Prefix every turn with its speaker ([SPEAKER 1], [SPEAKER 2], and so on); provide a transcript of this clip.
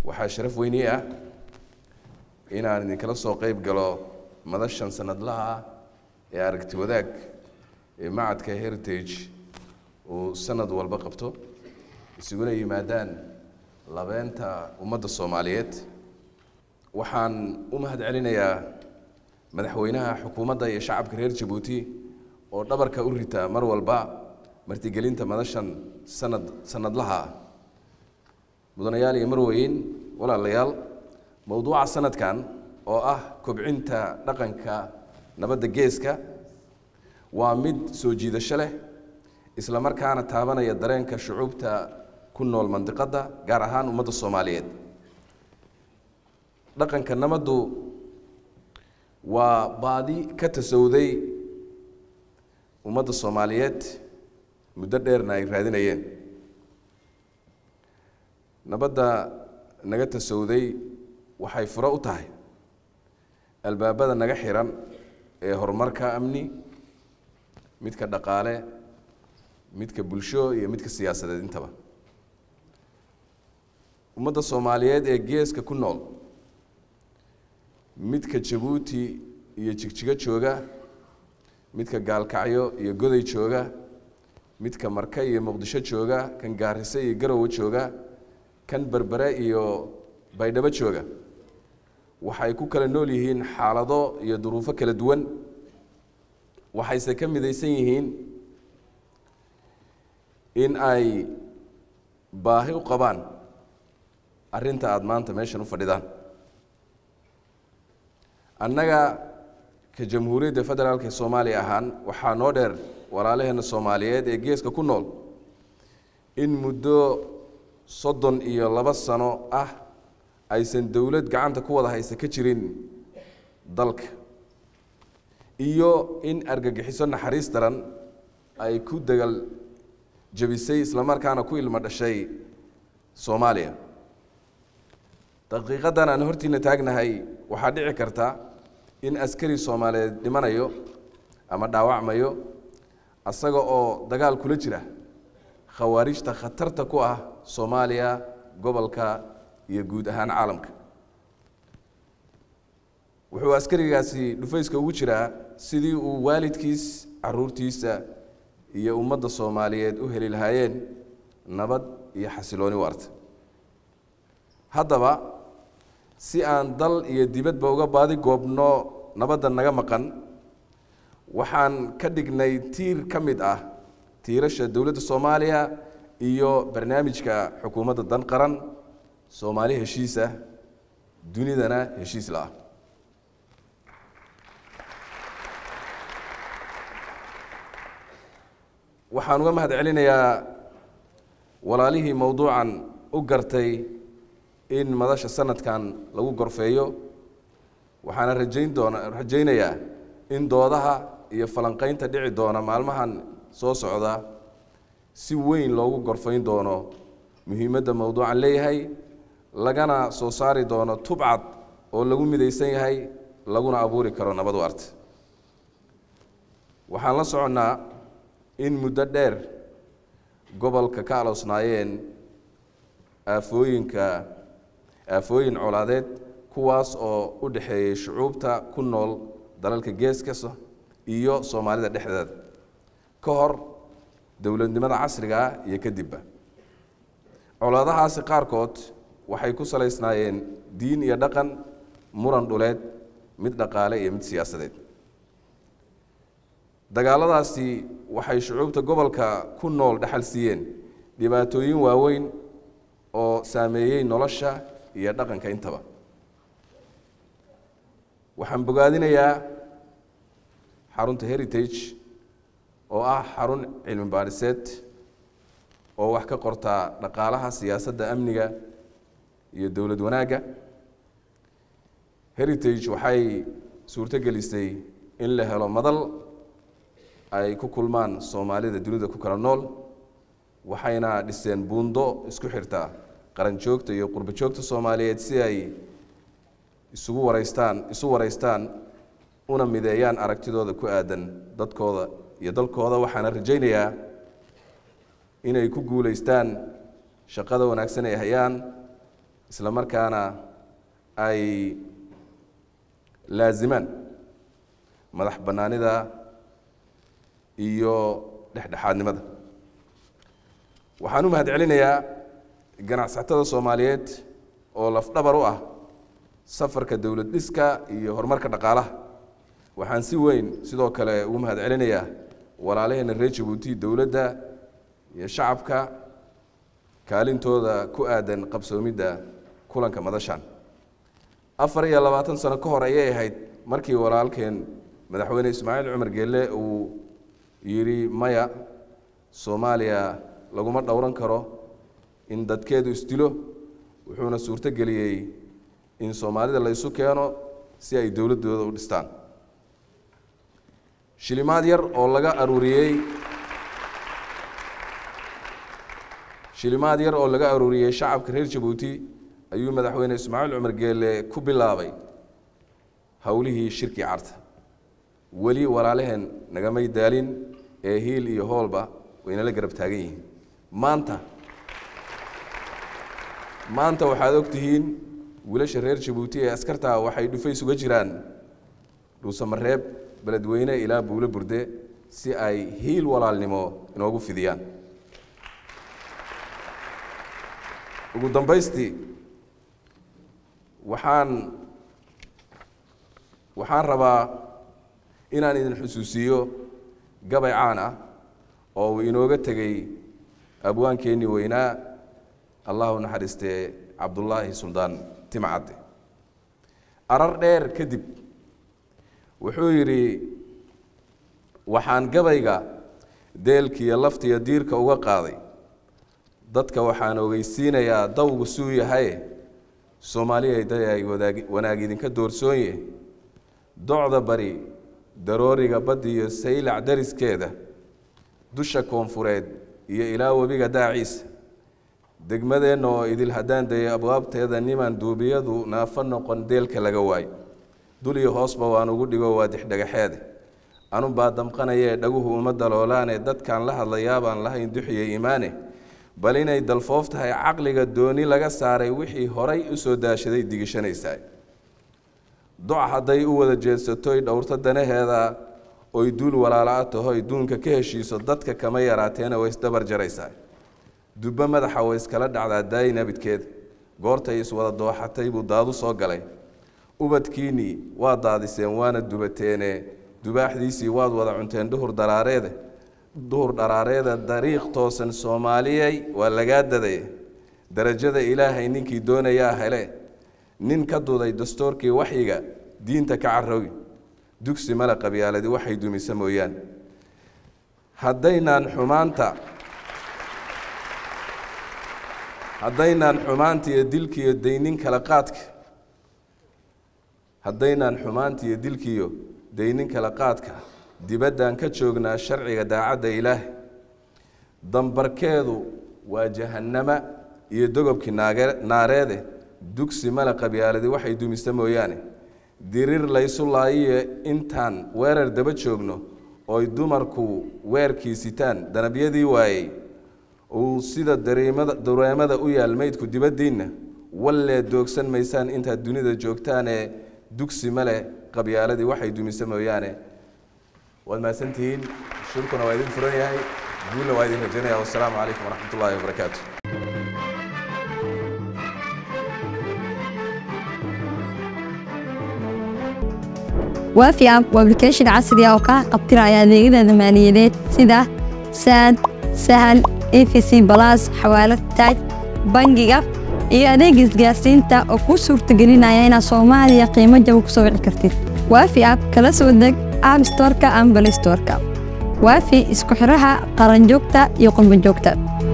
[SPEAKER 1] waxaa sharaf weyni ah inaan idinkala soo qeyb galo madashan sanadlaha ah ee aragti wadaag ee macadka heritage uu sanad walba qabto isuguna yimaadaan labeenta ummadda soomaaliyeed waxaan u mahad celinayaa madaxweynaha xukuumadda iyo shacabka reer jabuuti oo dhabarka u rita mar walba martigelinta madashan sanad sanadlaha ah mudanayaal iyo marweyn walaalayaal mowduuca sanadkan oo ah kobcinta dhaqanka nabadda geeska waa mid soo jiidasho leh isla markaana taabanaya dareenka shucuubta ku nool mandiqadda gaar ahaan ummadda soomaaliyeed dhaqanka nabaddu waa baadi ka tasowday ummadda soomaaliyeed muddo dheerna ay raadinayeen nabadda naga tasowday waxay furo u tahay albaabada naga xiran ee horumarka amni midka dhaqaale midka bulsho iyo midka siyaasadeed intaba ummadda soomaaliyeed ee geeska ku nool midka jabuuti iyo jigjigo jooga midka gaalkacyo iyo goday jooga midka marka iyo muqdisho jooga kan gaarise iyo garowe jooga kan berbere iyo baydhabo jooga waxay ku kala nool yihiin xaalado iyo duruufo kala duwan waxayse ka midaysan yihiin in ay baahi u qabaan arrinta aada maanta meeshan u fadhidaan annaga ka jamhuuriyadda federaalk ee soomaaliya ahaan waxaa noo dheer walaalaheenna soomaaliyeed ee geeska ku nool in muddo soddon iyo laba sano ah aysan dowlad gacanta ku wada haysa ka jirin dalka iyo in argagixiso naxariis daran ay ku dagal jabisay islamarkaana ku ilmo dhashay soomaaliya daqiiqadan aan hortiina taagnahay waxaa dhici karta in askari soomaaliyeed dhimanayo ama dhaawacmayo asaga oo dagaal kula jira khawaarijta khatarta ku ah soomaaliya gobolka iyo guud ahaan caalamka wuxuu askarigaasi dhufayska ugu jiraa sidii uu waalidkiis caruurtiisa iyo ummadda soomaaliyeed u heli lahaayeen nabad iyo xasilooni waarta haddaba si aan dal iyo dibadba uga baadi goobno nabadda naga maqan waxaan ka dhignay tiir ka mid ah tiirasha dowladda soomaaliya iyo barnaamijka xukuumadda dan qaran soomaali heshiis ah dunidana heshiis la-ah waxaan uga mahad celinayaa walaalihii mowduucan u gartay in madasha sanadkan lagu gorfeeyo waxaana rajayn doona rajaynayaa in doodaha iyo falanqeynta dhici doona maalmahan soo socda si weyn loogu gorfayn doono muhiimadda mowduucan leeyahay lagana soo saari doono tubcad oo lagu midaysan yahay laguna abuuri karo nabad waarta waxaan la soconnaa in muddo dheer gobolka ka aloosnaayeen aafooyinka aafooyin colaadeed kuwaas oo u dhexeeyey shucuubta ku nool dalalka geeskasa iyo soomaalida dhexdeeda ka hor dowladnimada casriga ah iyo kadibba colaadahaasi qaarkood waxay ku salaysnaayeen diin iyo dhaqan muran dhuleed mid dhaqaale iyo mid siyaasadeed dagaaladaasi waxay shucuubta gobolka ku nool dhexal siiyeen dhibaatooyin waaweyn oo saameeyey nolosha iyo dhaqanka intaba waxaan bogaadinayaa xarunta heritage oo ah xarun cilmi baadhiseed oo wax ka qortaa dhaqaalaha siyaasadda amniga iyo dowlad wanaagga heritage waxay suurto gelisay in la helo madal ay ku kulmaan soomaalida dunida ku kala nool waxayna dhiseen buundo isku xirta qaran joogta iyo qurbo joogta soomaaliyeed si ay isugu wareystaan isu wareystaan una mideeyaan aragtidooda ku aadan dadkooda iyo dalkooda waxaana rajaynayaa inay ku guuleystaan shaqada wanaagsan ay hayaan isla markaana ay laazimaan madax bannaanida iyo dhexdhexaadnimada waxaan u mahad celinayaa ganacsatada soomaaliyeed oo lafdhabar u ah safarka dowlad dhiska iyo horumarka dhaqaalaha waxaan si weyn sidoo kale ugu mahad celinayaa walaalaheena reer jabuuti dowladda iyo shacabka kaalintooda ku aadan qabsoomidda kulanka madashan afar iyo labaatan sano ka hor ayay ahayd markii walaalkeen madaxweyne ismaaciil cumar geelle uu yidhi maya soomaaliya laguma dhowran karo in dadkeedu isdilo wuxuuna suurto geliyey in soomaalida la ysu keeno si ay dowladdooda u dhistaan shilimaad yar oo laga aruuriyey shilimaad yar oo laga aruuriyey shacabka reer jabuuti ayuu madaxweyne ismaaciil cumar geelle ku bilaabay howlihii shirkii carta weli walaalaheen nagamay daalin ee hiil iyo hoolba waynala garab taagan yihiin maanta maanta waxaad ogtihiin wiilasha reer jabuuti ee askartaa waxay dhufays uga jiraan dhuusamareeb beledweyne ilaa buulo burde si ay hiil walaalnimo inoogu fidiyaan ugu dambaystii waxaan waxaan rabaa inaan idin xusuusiiyo gabay caan ah oo uu inooga tegey abwaankeennii weynaa allah u naxariistee cabdullaahi suldaan timcadde arar dheer kadib wuxuu yidhi waxaan gabayga deelkiiyo laftiyo diirka uga qaaday dadka waxaan ogeysiinayaa dawgu suu yahaye soomaaliya day wanaag idinka doorsoonye docda bari darooriga baddi iyo saylac dariskeeda dusha koonfureed iyo ilaa webiga daaciisa degmadeenna oo idil haddaan dayay abwaabteeda niman duubiyadu naafo noqon deelka laga waayo dul iyo hoosba waan ugu dhigo waa dixdhagaxeede anunbaa damqanayee dhaguhu uma daloolaane dadkaan la hadlayaabaan lahayn duxiye iimaane bal inay dalfoof tahay caqliga dooni laga saaray wixii horay u soo daashaday digishanaysaa doc hadday u wada jeedsatoy dhowrto danaheeda oy duul walaala-a tahoy duunka ka heshiiso dadka kama yaraateena way isdabar jaraysaa dubbo madaxa way iskala dhacdaa daayi nabidkeeda goortay iswada dooxatay buu daadu soo galay ubadkiinnii waa daadiseen waana dubateene dubaaxdiisii waad wada cunteen duhur daraareede duhur dharaareeda dariiq toosan soomaaliyey waa lagaa daday darajada ilaahay ninkii doonayaa hele nin ka duday dastuurkii waxyiga diinta ka caroogi dugsi male qabyaaladi waxay dumisa mooyaan haddaynaan xumaanta haddaynaan xumaanta iyo dilka iyo daynin kala qaadka haddaynaan xumaanta iyo dilkiiyo daynin kala qaadka dibaddaan ka joognaa sharciga daacadda ilaahay dambarkeedu waa jahannama iyo dogobkii naareede dugsi male qabyaaladi waxay dumisa mooyaane dirir laysu laayiyo intaan weerar daba joogno ooy dumarku weerkii sitaan danabyadii waayey uu sida dareemada u yaal maydku dibaddiinna wallee doogsan maysaan intaad dunida joogtaanee dugsi male qabyaaladii waxay dumisa mooyaane waad mahadsantihiin shirkuna waa idin furan yahay guulna waa idin rajaynaya wassalaamu calaykum waraxmat ullahi wabarakaatu
[SPEAKER 2] waafi app waa application casri ah oo kaa qabtiraya adeegyada maaliyadeed sida saad sahal efc balas xawaalad taaj bangiga iyo adeega isgaarsiinta oo kuu suurtagelinaya inaad soomaaliya qiimo jaba ku soo wici kartid waafi app kala soo deg app storeka ama balay storeka waafi isku xiraha qaranjoogta iyo qurbanjoogta